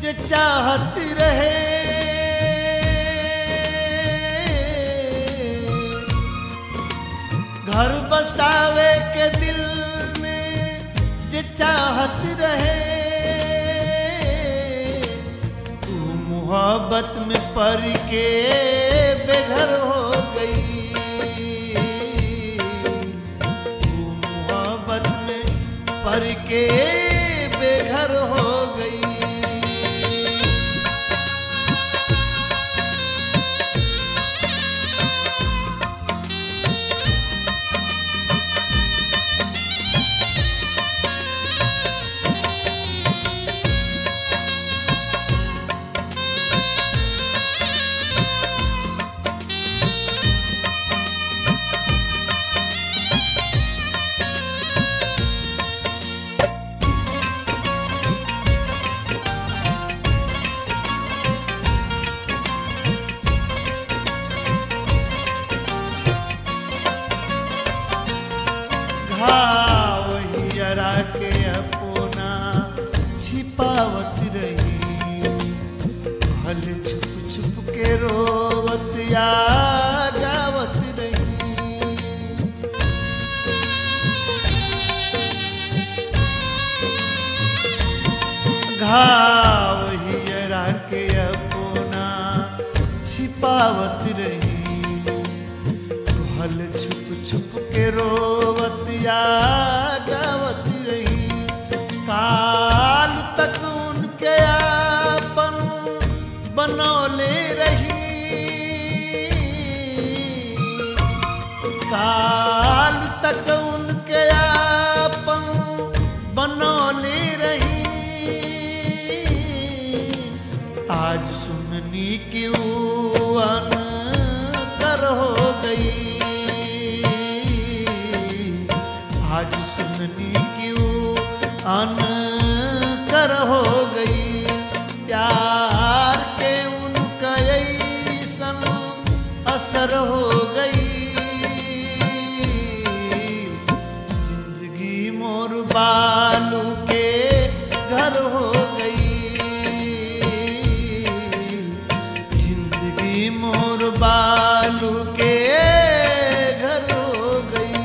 जे चाहत रहे घर बसावे के दिल में जे चाहत रहे तू मोहब्बत में पड़ के बेघर हो गई तू मोहब्बत में पड़ के बेघर हो गई घाव हियरा के अपना छिपावत रही हल छुप छुप के रोवत या गावत रही घाव हियरा के अपना छिपावत रही हल छुप छुप के रोवत या गावत रही काल तक उनके आपन बनौले रही काल तक उनके आपन बनौले रही आज सुननी की अन कर हो गई आज सुननी की अन कर हो गई प्यार के उनका ऐसन असर हो गई जिंदगी मोर बालू के घर हो गई जिंदगी मोर बालू के घर हो गई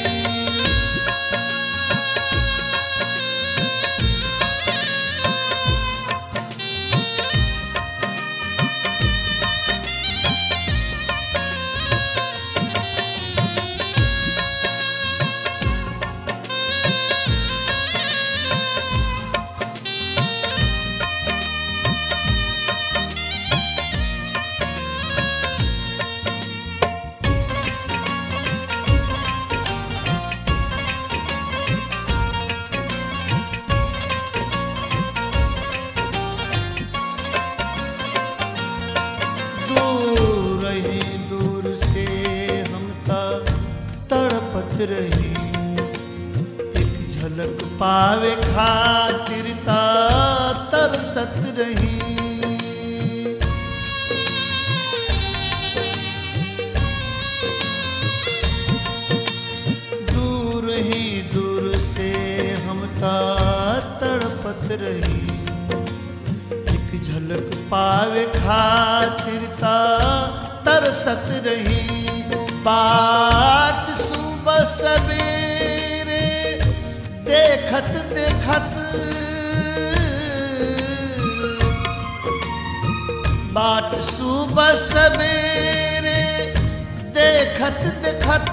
दूर रही दूर से हम ता तड़पत रही एक झलक पावे खातिर ता तरसत रही दूर ही दूर से हम ता तड़पत रही एक झलक पावे खातिर ता तरसत रही बाट सुबह सवेरे देखत देखत बाट सुबह सवेरे देखत देखत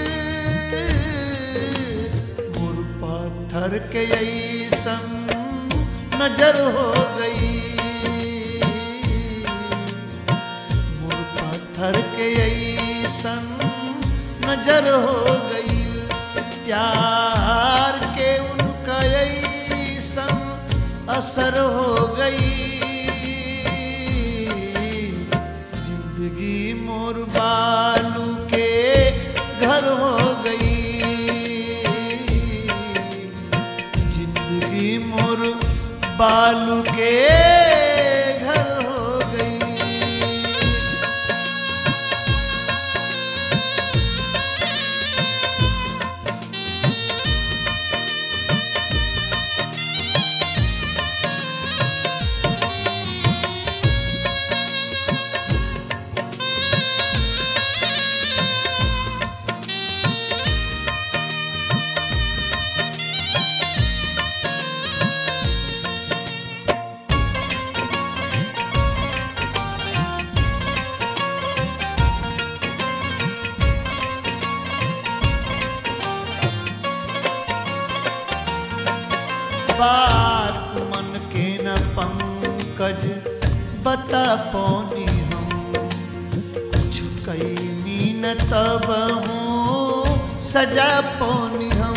मोर पत्थर के ऐसन नजर हो गई मोर पत्थर के ऐसन नजर हो गई प्यार के उनका ऐसन असर हो गई जिंदगी मोर बालू के घर हो गई जिंदगी मोर बालू के घर हो गई पंकज बता पौनी हम कुछ कैनी न तब हूँ सजा पौनी हम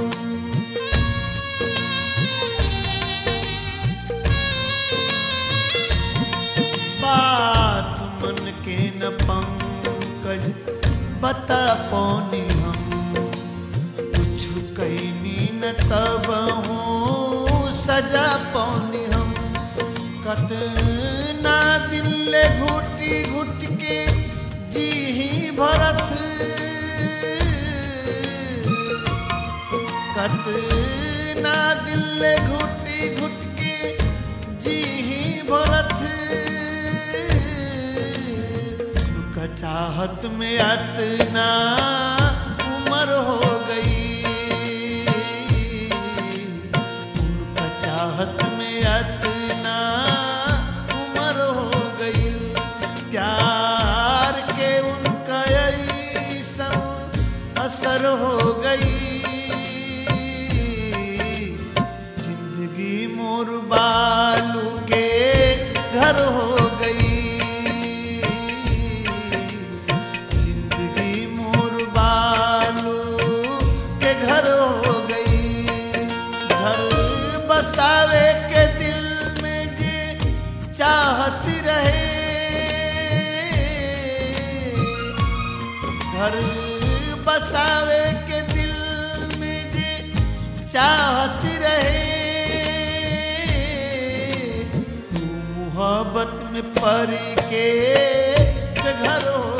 बात मन के न पंकज बता पौनी हम कुछ कैनी न तब हूँ सजा पौनी हम कतना दिन ले घुटी घुट के जी ही भरत कतना दिन ले घुटी घुट के जी ही भरत का चाहत में अतना उम्र हो गई उनका चाहत में अतना उम्र हो गई प्यार के उनका ऐसा असर हो गई जिंदगी मोर बालू के घर हो गई जिंदगी मोर बालू के घर हो गई घर बसावे के दिल में जे चाहत रहे घर बसावे के दिल में जे चाहत रहे तू मोहब्बत में परी के घर हो